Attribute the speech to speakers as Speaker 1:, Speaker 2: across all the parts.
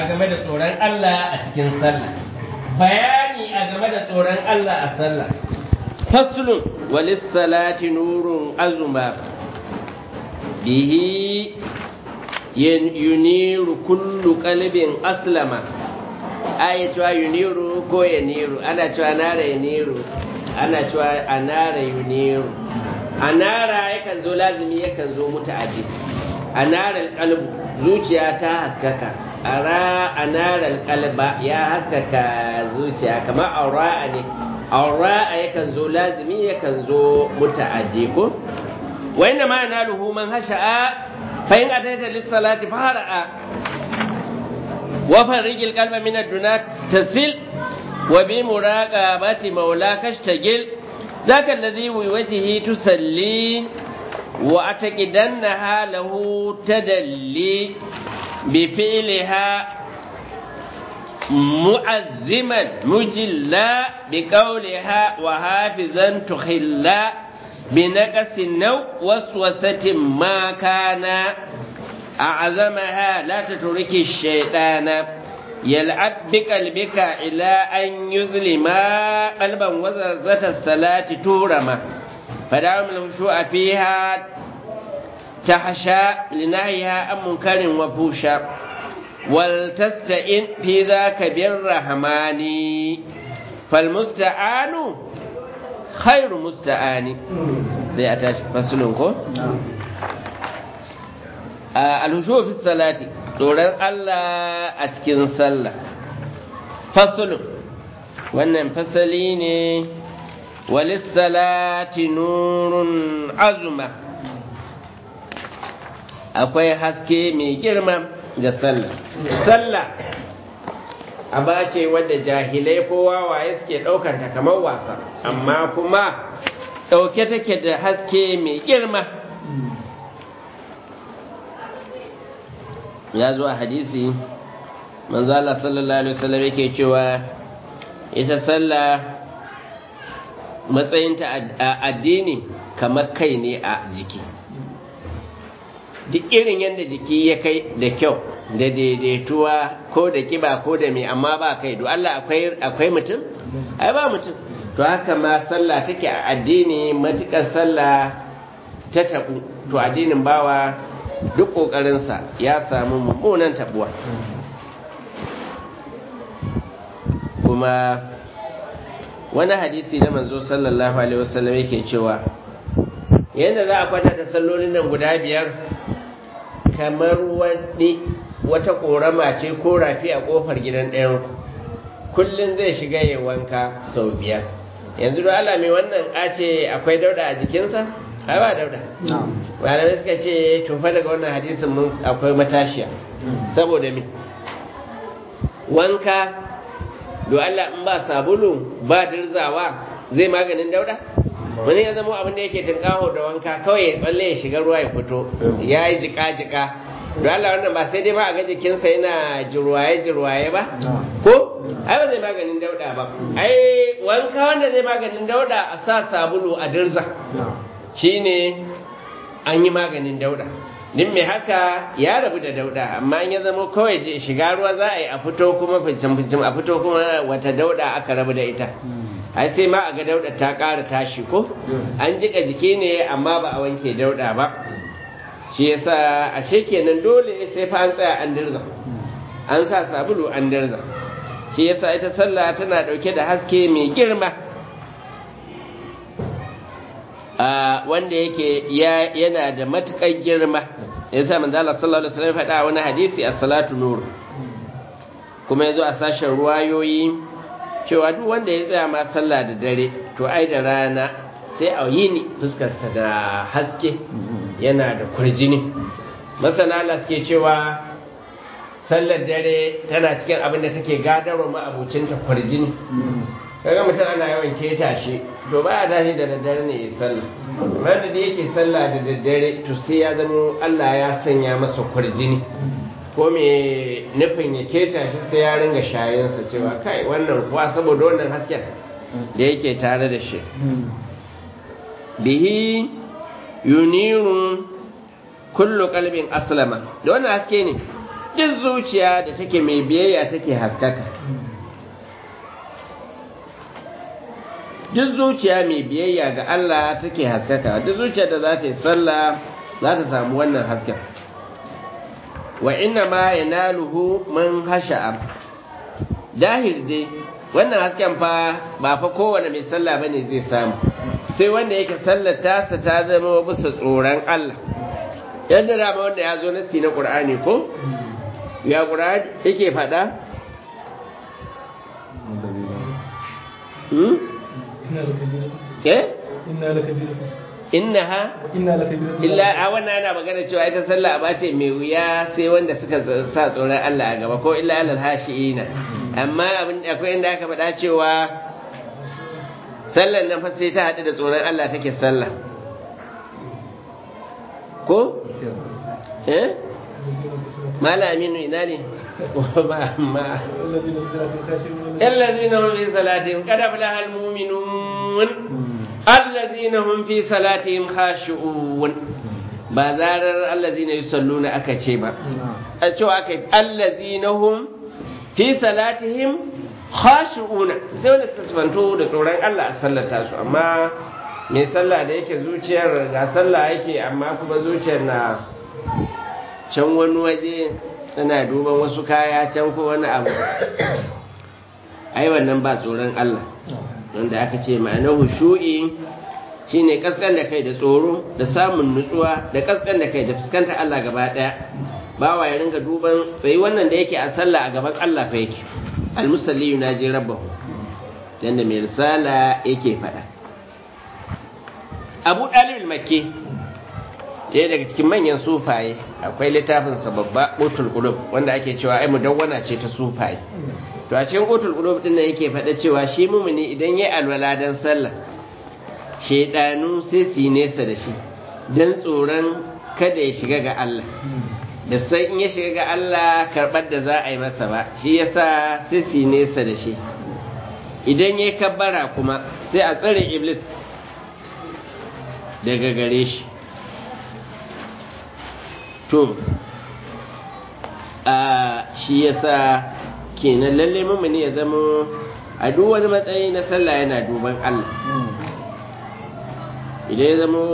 Speaker 1: a game da tsoron Allah a cikin sallah bayani a game da tsoron Allah a sallah faslun walis salati nurun azuma bihi yuniru kullu qalbin aslama aya cewa yuniru ko yaniru ana cewa nara yaniru ana cewa anara yuniru anara yakan zo lazimi yakan zo muta'addi anara alqalbu zuciya ta haskaka ara anara alqalba ya haskaka zuciya kamar aura'a ne aura'a yakan zo lazimi yakan zo muta'addi ko wa inna ma yanaluhu man hasha'a فإن أتيت للصلاة فهرأ وفرج القلب من الدنا تسل وبمراقبة مولاك اشتغل ذاك الذي بوجهه تسلي وأتقدنها له تدلي بفعلها معزما مجلا بقولها وحافظا تخلا بنقص النوع وسوسة ما كان أعظمها لا تترك الشيطان يلعب بقلبك إلى أن يظلم قلبا وزرزة الصلاة تورما فدعم الخشوع فيها تحشى لنهيها عن منكر وفوشا ولتستئن في ذاك بالرحمن فالمستعان khairu musta'ani zai a tashi fasulun ko? alhushu fi salati tsoron Allah a cikin sallah fasulun wannan fasali ne walis salati nurun azuma akwai haske mai girma ga sallah sallah aba ce wadda jahilai ko wawaye suke ɗaukar ta kamar wasa amma kuma ɗauke take da haske mai girma ya zo a hadisi manzala sallallahu alaihi wasallam yake cewa ita sallah matsayinta a addini kamar kai ne a jiki duk irin yadda jiki ya kai da kyau da daidaituwa ko da kiba ko da mai amma ba kai do Allah akwai akwai mutum ai ba mutum to haka ma sallah take a addini matukar sallah ta tabu to addinin bawa duk kokarinsa ya samu mummunan tabuwa kuma wani hadisi na manzo sallallahu alaihi wasallam yake cewa yadda za a kwatanta sallolin nan guda biyar kamar wani wata korama ce ko rafi a kofar gidan ɗayan kullum zai shiga ya wanka sau biyar yanzu da Allah mai wannan a ce akwai dauda a jikinsa ai ba dauda malamai suka ce tofa daga wannan hadisin mun akwai matashiya saboda me wanka do Allah in ba sabulu ba dirzawa zai maganin dauda wani ya zama abin da yake tunkaho da wanka kawai ya tsalle ya shiga ruwa ya fito ya yi jika-jika don Allah wannan ba sai dai ba a ga jikinsa yana jirwaye-jirwaye ba ko ai ba zai maganin dauda ba ai wanka wanda zai maganin dauda a sa sabulu a dirza shine an yi maganin dauda din mai haka ya rabu da dauda amma ya zama kawai shiga ruwa za a yi a fito kuma ficin-ficin a fito kuma wata dauda aka rabu da ita ai sai ma a ga dauda ta ƙara tashi ko an jika jiki ne amma ba a wanke dauda ba shi yasa ashe kenan dole sai fa an tsaya an dirza an sa sabulu an dirza shi yasa ita sallah tana dauke da haske mai girma a wanda yake yana da matukar girma yasa manzo Allah sallallahu alaihi wasallam faɗa wani hadisi as-salatu nur kuma yazo a sashen ruwayoyi cewa duk wanda ya tsaya ma sallah da dare to ai da rana sai a yi ni fuskarsa da haske yana da kurjini masana Allah suke cewa sallar dare tana cikin abin da take gadarwa ma'abucinta kurjini kaga mutum ana yawan keta shi to ba a tashi da daddare ne ya sallah wanda da yake sallah da daddare to sai ya zama Allah ya sanya masa kurjini ko me nufin ya keta shi sai ya ringa shayensa cewa kai wannan kuwa saboda wannan hasken da yake tare da shi bihi yuniru kullu qalbin aslama da wannan haske ne duk zuciya da take mai biyayya take haskaka duk zuciya mai biyayya ga Allah take haskaka duk zuciya da za ta yi sallah za ta samu wannan hasken wa inna ma yanaluhu man hasha'a dahir dai wannan hasken fa ba fa kowane mai sallah bane zai samu sai wanda yake sallar tasa ta zama bisa tsoron Allah yadda da wanda ya zo nasi na Qur'ani ko ya Qur'ani yake faɗa hmm eh innaha illa a wannan ana magana cewa ita sallah ba ce mai wuya sai wanda suka sa tsoron Allah a gaba ko illa alal hashiina amma abin akwai inda aka faɗa cewa sallan nan fa sai ta haɗu da tsoron Allah take sallah ko eh malaminu ina ne ma ma الذين هم في صلاتهم قد أفلح المؤمنون الذين هم في صلاتهم خاشعون ba zarar allazina yusalluna aka ce ba a cewa aka allazina hum fi salatihim khashu'una sai wanda suka sifanto da tsoron Allah a sallata su amma mai sallah da yake zuciyar ga sallah yake amma kuma zuciyar na can wani waje tana duban wasu kaya can ko wani abu ai wannan ba tsoron Allah wanda aka ce ma'anar hushu'i shine kaskan da kai da tsoro da samun nutsuwa da kaskan da kai da fuskantar Allah gaba daya bawa ya ringa duban bai wannan da yake a sallah a gaban Allah fa yake almusalli yunaji rabbahu yanda mai risala yake faɗa Abu Dalib al-Makki ɗaya daga cikin manyan sufaye akwai littafin sa babba Utul Qulub wanda ake cewa ai mudawwana ce ta sufaye to a cikin Utul Qulub din nan yake faɗa cewa shi mumuni idan yayi alwala dan sallah shedanu sai su nesa da shi dan tsoron kada ya shiga ga Allah da sai in ya shiga ga Allah karɓar da za a yi masa ba shi yasa sai su nesa da shi idan ya kabbara kuma sai a tsare iblis daga gare shi to a shi yasa kenan lalle mamani ya zama a duk wani matsayi na sallah yana duban Allah idan ya zama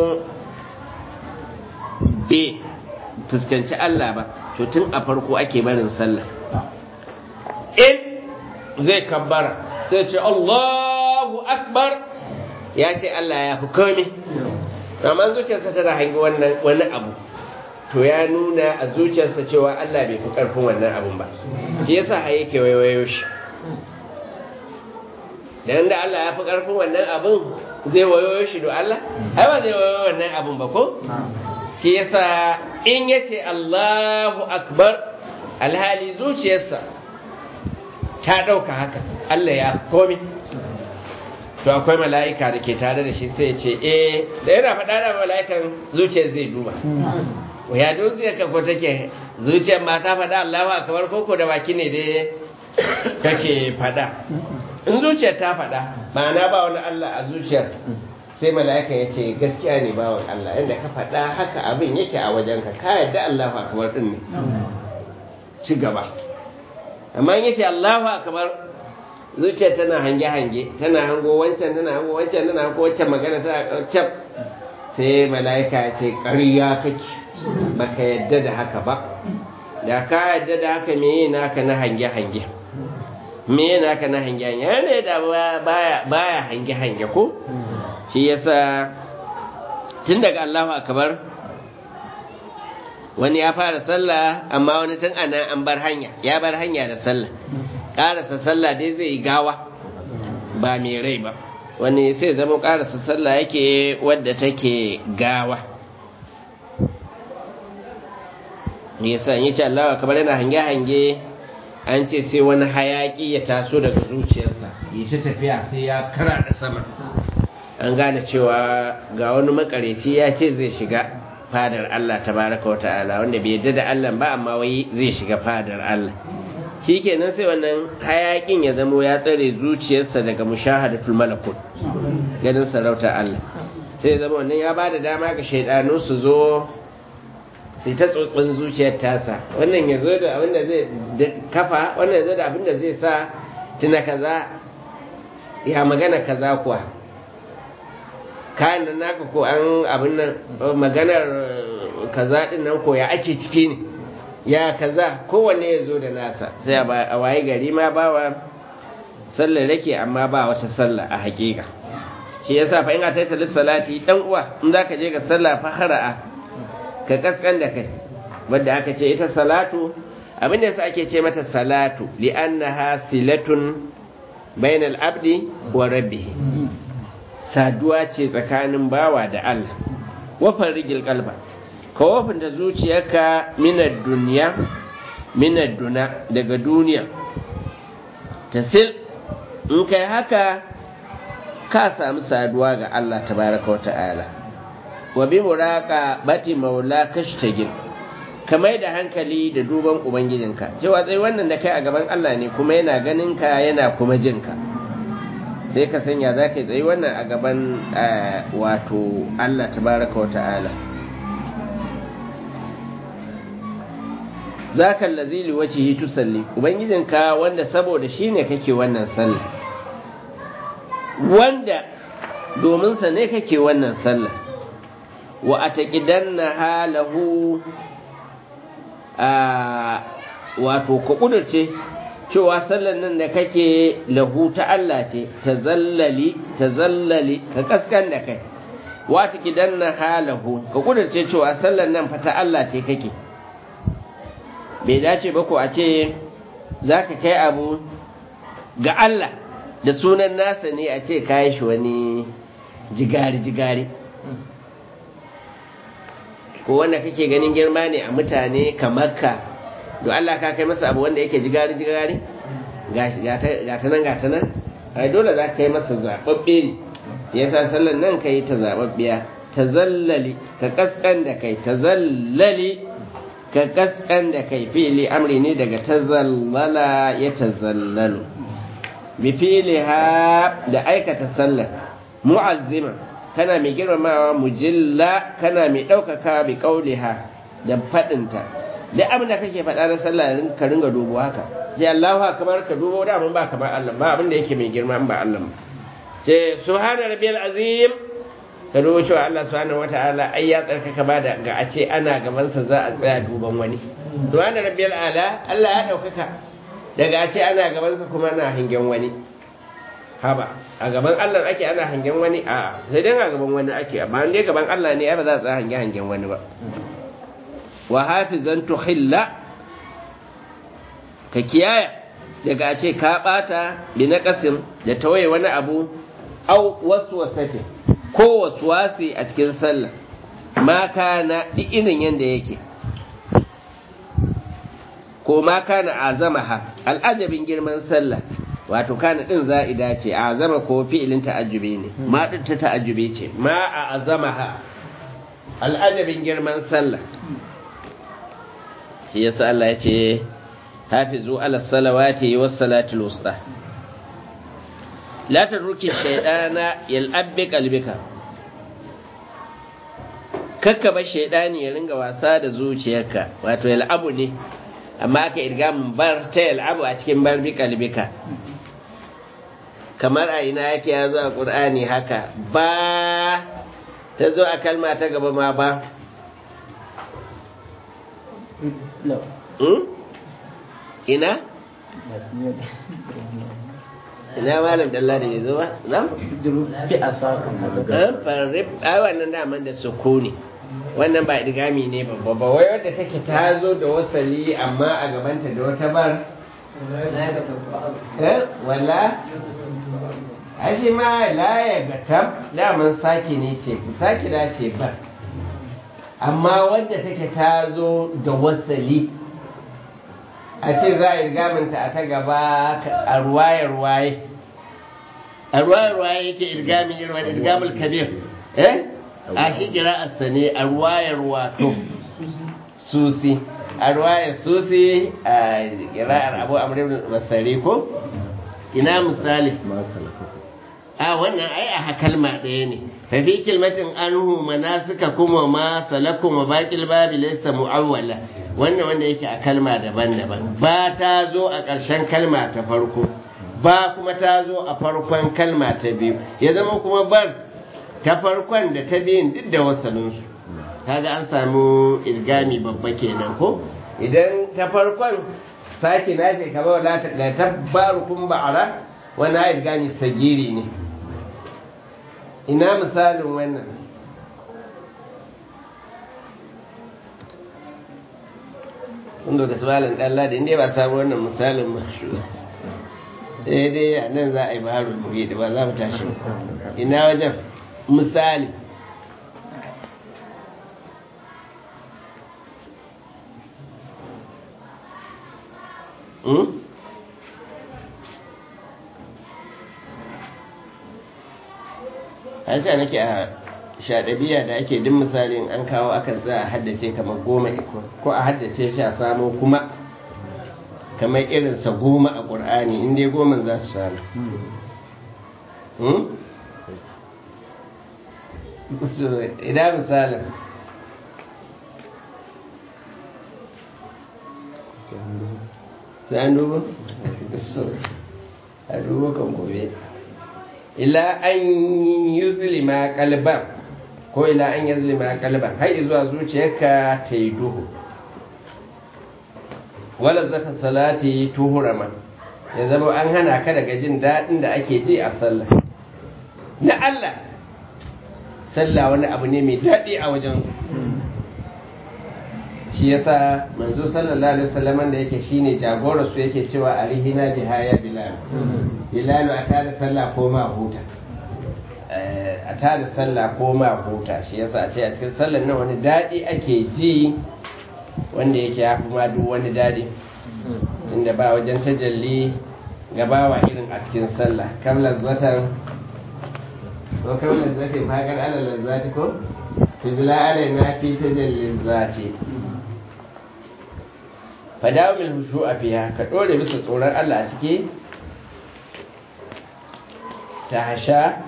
Speaker 1: be fuskanci Allah ba to tun a farko ake barin sallah in zai kabbara zai ce Allahu akbar ya ce Allah ya fi komai amma zuciyarsa tana hangi wannan wani abu to ya nuna a zuciyarsa cewa Allah bai fi karfin wannan abun ba shi yasa har yake waiwayo shi dan da Allah ya fi karfin wannan abun zai wayoyo shi do Allah ai ba zai wayoyo wannan abun ba ko shi yasa in yace Allahu akbar alhali zuciyarsa ta dauka haka Allah ya komi to akwai mala'ika da ke tare da shi sai ce eh da yana faɗa da mala'ikan zuciyar zai duba ya zuciyar ka ko take zuciyar ma ta faɗa Allahu akbar koko da baki ne dai kake faɗa in zuciyar ta faɗa ma'ana ba wani Allah a zuciyar sai mala'ika ya ce gaskiya ne bawan Allah inda ka faɗa haka abin yake a wajenka ka yadda Allahu akbar din ne ci gaba amma in yace Allahu akbar zuciya tana hange-hange tana hango wancan tana hango wancan tana hango wancan magana tana cap sai mala'ika ya ce ƙarya kake baka yadda da haka ba da ka yadda da haka me naka na hange-hange me naka na hange-hange yana da baya hange-hange ko shi yasa tun daga Allahu akbar wani ya fara sallah amma wani tun ana an bar hanya ya bar hanya da sallah karasa sallah dai zai gawa ba mai rai ba wani sai zama karasa sallah yake wadda take gawa me yasa yi ce Allah kamar yana hange-hange an ce sai wani hayaki ya taso daga zuciyarsa yi ta tafiya sai ya kara da sama an gane cewa ga wani makareci ya ce zai shiga fadar Allah tabaraka wata'ala wanda bai yadda da Allah ba amma wai zai shiga fadar Allah shikenan sai wannan hayakin ya zamo ya tsare zuciyarsa daga mushahadatul malakut ganin sarauta Allah sai zama wannan ya bada dama ga shaidanu su zo sai ta tsotsin zuciyar tasa wannan ya zo da abin da zai kafa wannan ya zo da abin da zai sa tuna kaza ya magana kaza kuwa kayan nan naka ko an abin nan maganar kaza din nan ko ya ake ciki ne ya kaza kowanne ya zo da nasa sai a waye gari ma bawa sallar rake amma ba wata sallah a hakika shi yasa fa in a taita lissalati dan uwa in zaka je ga sallah fa khara'a ka kaskan da kai wanda aka ce ita salatu abin da yasa ake ce mata salatu li'annaha silatun bainal abdi wa rabbih saduwa ce tsakanin bawa da Allah wafan rigil kalba ka wafinta zuciyarka minad duniya minad duna daga duniya tasil in kai haka ka samu saduwa ga Allah tabaraka wa ta'ala wa bi muraqa bati maula kashtagil kamar da hankali da duban ubangijinka cewa tsaye wannan da kai a gaban Allah ne kuma yana ganin ka yana kuma jin ka sai ka sanya za ka yi tsaye wannan a gaban wato Allah tabaraka wa ta'ala za ka lazili wace yi tusalli ubangijinka wanda saboda shi ne kake wannan sallah wanda dominsa ne kake wannan sallah wa a taƙidan na halahu a wato ka ƙudurce cewa sallan nan da kake lahu ta Allah ce ta zallali ta zallali ka kaskan da kai wa a taƙidan na halahu ka ƙudurce cewa sallan nan fa ta Allah ce kake bai dace ba ko a ce za ka kai abu ga Allah da sunan nasa ne a ce kayi shi wani jigari-jigari ko wanda kake ganin girma ne a mutane kamar ka don Allah ka kai masa abu wanda yake jigari-jigari gata nan gata nan ai dole za ka kai masa zaɓaɓɓe ne ya sa sallan nan ka yi ta zaɓaɓɓiya ta zallali ka kaskan da kai ta zallali ka kaskan da kai fili amri ne daga tazallala ya tazallalu bi fili ha da aikata sallar mu'azzima kana mai girmamawa mujilla kana mai ɗaukaka bi ƙauliha da faɗinta da abin da kake faɗa na sallah ka ringa dubo haka ya Allahu kamar ka dubo da mun ba kamar Allah ba abin da yake mai girma ba Allah ce subhana rabbiyal azim ka dubo cewa Allah subhanahu wataala ai ya tsarkaka ba da ga a ce ana gabansa za a tsaya duban wani subhana rabbiyal ala Allah ya daukaka daga a ce ana gabansa kuma ana hangen wani haba a gaban Allah ake ana hangen wani a sai dai a gaban wani ake amma dai gaban Allah ne ba za a tsaya hangen hangen wani ba wa hafizan tuhilla ka kiyaya daga a ce ka bata bi na kasim da tawaye wani abu au wasu wasatin ko wasi a cikin sallah ma kana irin yadda yake ko ma kana azamaha al'ajabin girman sallah wato kana din za'ida ce azama ko fi'ilin ta'ajjubi ne ma din ta ta'ajjubi ce ma a azamaha al'ajabin girman sallah shi yasa Allah ya ce hafizu ala salawati was salatul wusta la tarruki shaydana yal'abbi qalbika kakka ba shaydani ya ringa wasa da zuciyarka wato yal'abu ne amma aka irga mun bar ta yal'abu a cikin bar bi qalbika kamar a ina yake ya zo a qur'ani haka ba ta zo a kalma ta gaba ma ba ina ina malam dalla da ya zo ba na?
Speaker 2: bi a sakon
Speaker 1: an farrib ai wannan daman da sukuni wannan ba idgami ne babba ba wai wadda take ta zo da wasali amma a gabanta da wata bar eh wala ashe ma la ya gatab daman saki ne ce saki da ce bar amma wadda take ta zo da wasali a ce za a yi irgaminta a ta gaba a ruwaye-ruwaye a ruwaye-ruwaye yake irgami irwan irgamul kabir eh a shi kira'arsa ne a ruwaye-ruwato susi a ruwaye susi a kira'ar abu amurin masari ko ina misali a wannan ai a kalma ɗaya ne fafi kilmatin anhu manasika kuma ma salakum wa baqil babi laysa muawwala wannan wanda yake a kalma daban-daban ba ta zo a ƙarshen kalma ta farko ba kuma ta zo a farkon kalma ta biyu ya zama kuma bar ta farkon da ta biyun duk da wasalinsu kaga an samu ilgami babba kenan ko idan ta farkon sake na ce kamar wala ta da tabbarukun ba'ara wani ilgami sagiri ne ina misalin wannan wanda ka misalin ɗalla da inda ba samu wannan misalin mashuwa sai dai a nan za a yi baharu da ba za mu tashi ina wajen misali an sa nake a shaɗabiya da ake din misalin an kawo akan za a haddace kamar goma ko a haddace shi a samo kuma kamar irinsa goma a ƙur'ani inda goma za su samu ina misalin sai an duba? a duba kan gobe ila an yi zulima kalban ko ila an yi zulima kalban har zuwa zuciyarka ta yi duhu wala zata salati tuhurama ya zama an hana ka daga jin daɗin da ake ji a sallah na Allah sallah wani abu ne mai daɗi a wajensu shi yasa manzo sallallahu alaihi wasallam da yake shine jagora su yake cewa arihina biha ya bilal bilal a tada sallah ko ma huta a tada sallah ko ma huta shi yasa a ce a cikin sallar nan wani daɗi ake ji wanda yake ya fi ma duk wani daɗi inda ba wajen tajalli gabawa irin a cikin sallah kam lazzatan ko kam lazzatin faƙar ala lazzati ko tujla alaina fi tajallin zati fadawo min hushu a fiya ka ɗore bisa tsoron Allah a ciki ta hasha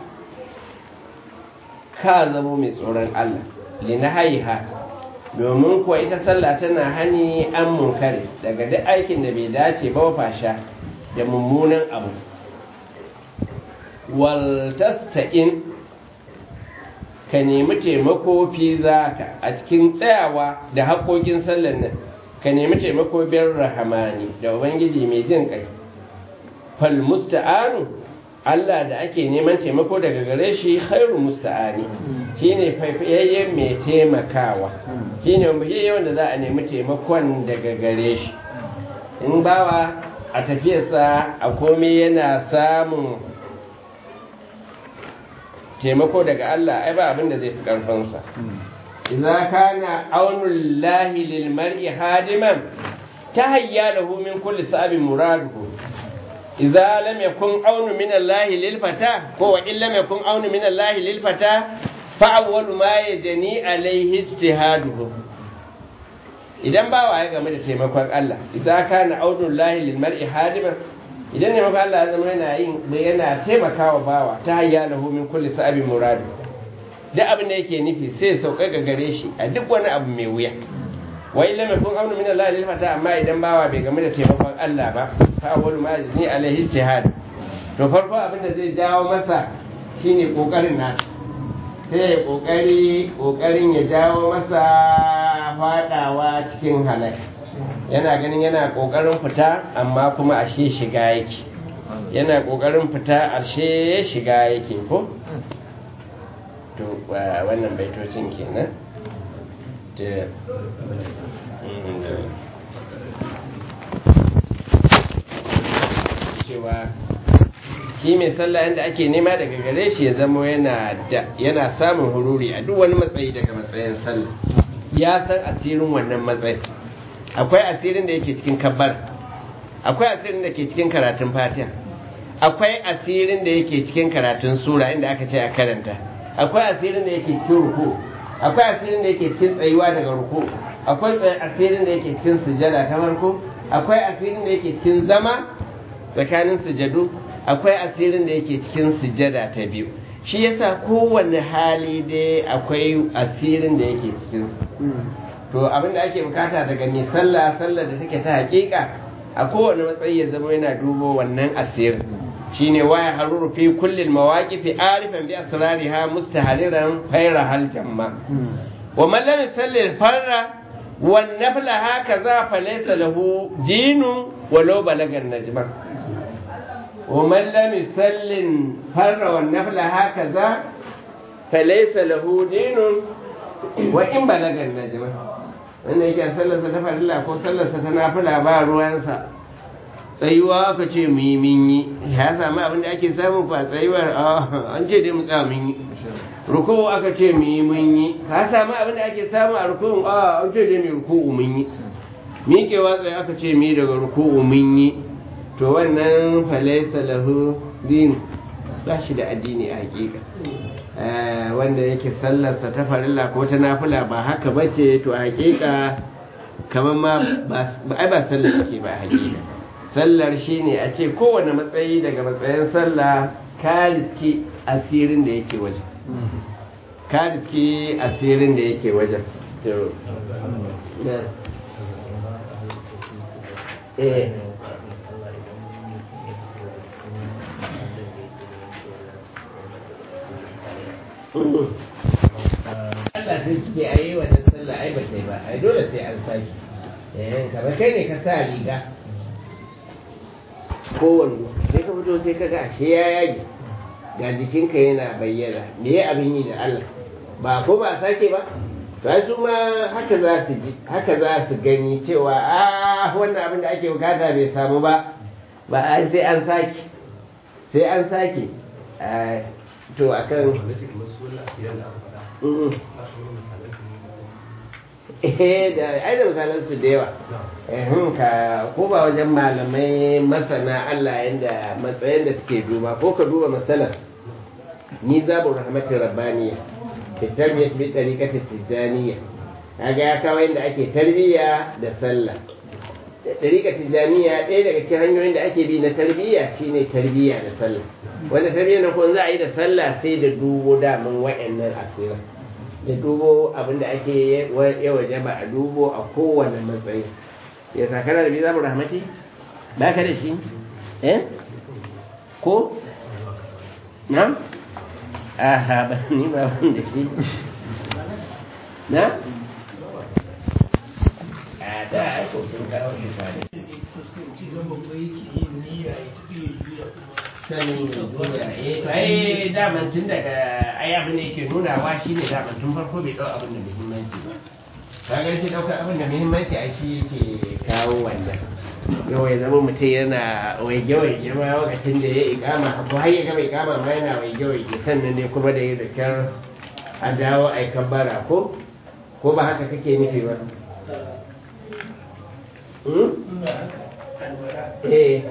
Speaker 1: ka zamo mai tsoron Allah lina haiha domin kuwa ita sallah tana hani an munkari daga duk aikin da bai dace ba fasha da mummunan abu waltasta'in ka nemi taimako fi zaka a cikin tsayawa da haƙoƙin sallar nan ka nemi taimako biyar rahamani da ubangiji mai jin kai fal musta'anu Allah da ake neman taimako daga gare shi khairu musta'ani shine faifayayyen mai taimakawa shine faifayayyen da za a nemi taimakon daga gare shi in bawa a tafiyarsa a komai yana samun taimako daga Allah ai ba abin da zai fi karfansa idza kana aunul lahi lil mar'i hadiman tahayya lahu min kulli sa'abin muraduhu idza lam yakun aunu min Allah lil fata ko wa in lam yakun aunu min Allah lil fata fa awwalu ma yajni alayhi ijtihaduhu idan bawa ya game da taimakon Allah idza kana aunul lahi lil mar'i hadiman idan ne maka Allah ya zama yana yin yana taimakawa bawa ta hayya lahu min kulli sa'abin muradu duk abin da yake nufi sai sauka ga gare shi a duk wani abu mai wuya wa illa mai kun amnu min Allah lil fata amma idan bawa bai game da taimakon Allah ba fa awwalu ma yazni alaihi ijtihad to farko abin da zai jawo masa shine kokarin nasa sai ya kokari kokarin ya jawo masa fadawa cikin halaka yana ganin yana kokarin fita amma kuma ashe shiga yake yana kokarin fita ashe shiga yake ko to wannan baitocin kenan da cewa shi mai sallah yadda ake nema daga gare shi ya zamo yana samun hururi a duk wani matsayi daga matsayin sallah ya san asirin wannan matsayin akwai asirin da yake cikin kabbar akwai asirin da ke cikin karatun fatiha akwai asirin da yake cikin karatun sura inda aka ce a karanta akwai asirin da yake cikin ruku akwai asirin da yake cikin tsayuwa daga ruku akwai asirin da yake cikin sujada ta farko akwai asirin da yake cikin zama tsakanin sujadu akwai asirin da yake cikin sujada ta biyu shi yasa kowane hali dai akwai asirin da yake cikinsa to abin da ake bukata daga mai sallah sallah da take ta hakika a kowane matsayi ya zama yana dubo wannan asirin shine waya haruru fi kullil mawaqifi arifan bi asrariha mustahaliran fayra hal jamma wa man lam yusalli farra wan nafla hakaza falaysa lahu dinun walau balagan najma wa man lam yusalli farra wan nafla hakaza falaysa lahu dinun wa in balagan najma wanda yake sallarsa ta farilla ko sallarsa ta nafila ba ruwansa tsayuwa aka ce mu yi min yi ya sami abin da ake samu fa tsayuwar an ce dai mu tsaya mun yi ruku'u aka ce mu yi mun yi ka sami abin da ake samu a ruku'u a an ce dai mu ruku'u mun yi miƙewa tsaye aka ce mu yi daga ruku'u mun yi to wannan falaisa lahu din ba shi da addini a hakika wanda yake sallarsa ta farilla ko ta nafila ba haka bace to a hakika kamar ma ai ba sallar take ba a hakika sallar shi ne a ce kowane matsayi daga matsayin sallah ka riski asirin da yake wajen ka riski asirin da yake wajen Allah sai suke a yi wannan sallah ai ba ba ai dole sai an sake kamar kai ne ka sa riga kowanne sai ka fito sai ka ga ashe ya yage ga jikinka yana bayyana me ya abin yi da Allah ba ko ba sake ba to su ma haka za su ji haka za su gani cewa a wannan abin da ake bukata bai samu ba ba a sai an sake sai an sake to akan eh da ai da misalan su da yawa eh ka ko ba wajen malamai masana Allah yanda matsayin da suke duba ko ka duba masalan ni zabu rahmatin rabbaniya fi tarbiyat bi tariqati tijaniya kaga ya kawo yanda ake tarbiyya da sallah tariqa tijaniya ɗaya daga cikin hanyoyin da ake bi na tarbiyya shine tarbiyya da sallah wanda tarbiyya na ko za a yi da sallah sai da dubo daman wa'annan asirin da dubo abinda ake ya waje ba a dubo a kowane matsayi ya sakana da biza rahmati ba ka da shi eh ko na aha ba ni ba ban da shi na a da aiko sun kawo shi fare sanin duniya eh to ai daman tun daga ai abin da yake nunawa shine daman tun farko bai dau abin da muhimmanci ba kaga shi daukar abin da muhimmanci a shi yake kawo wannan yau ya zama mutum yana waige waige ma lokacin da ya ikama ko har ya gama ikama ma yana waige waige sannan ne kuma da ya da kyar a dawo a kabbara ko ko ba haka kake nufi ba eh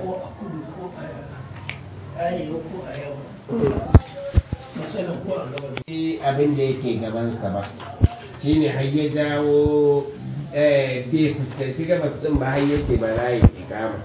Speaker 1: abin da yake gabansa ba shi ne har ya jawo bai fuskanci gabas din ba har yake ba rayu ikama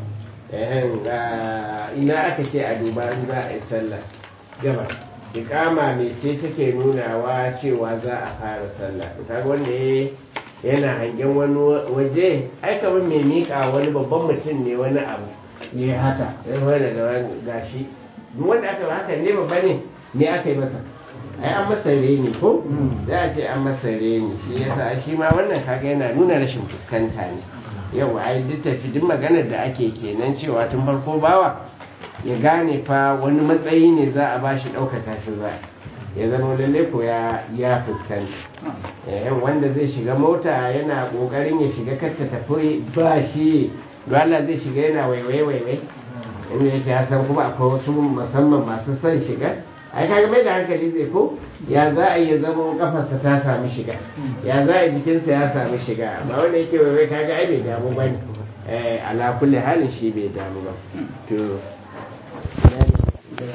Speaker 1: ina aka ce a duba in za a yi sallah gabas ikama mai ce take nunawa cewa za a fara sallah kaga wanda yana hangen wani waje ai kamar mai miƙa wani babban mutum ne wani abu ne haka sai wani da wani gashi duk wanda aka ba haka ne babba ne me aka yi masa ai an masa reni ko za a ce an masa reni shi yasa shi ma wannan kaga yana nuna rashin fuskanta ne yau ai duk tafi duk maganar da ake kenan cewa tun farko bawa ya gane fa wani matsayi ne za a bashi ɗaukaka shi za ya zama lalle ko ya ya fuskanta yayin wanda zai shiga mota yana kokarin ya shiga kar ta tafi ba shi Allah zai shiga yana waiwai waiwai inda yake ya san kuma akwai wasu musamman masu son shiga ai kaga mai da hankali zai ko ya za a yi zama kafarsa ta sami shiga ya za a jikinsa ya sami shiga amma wanda yake waiwai kaga ai bai damu ba ne ala kulli halin shi bai damu ba to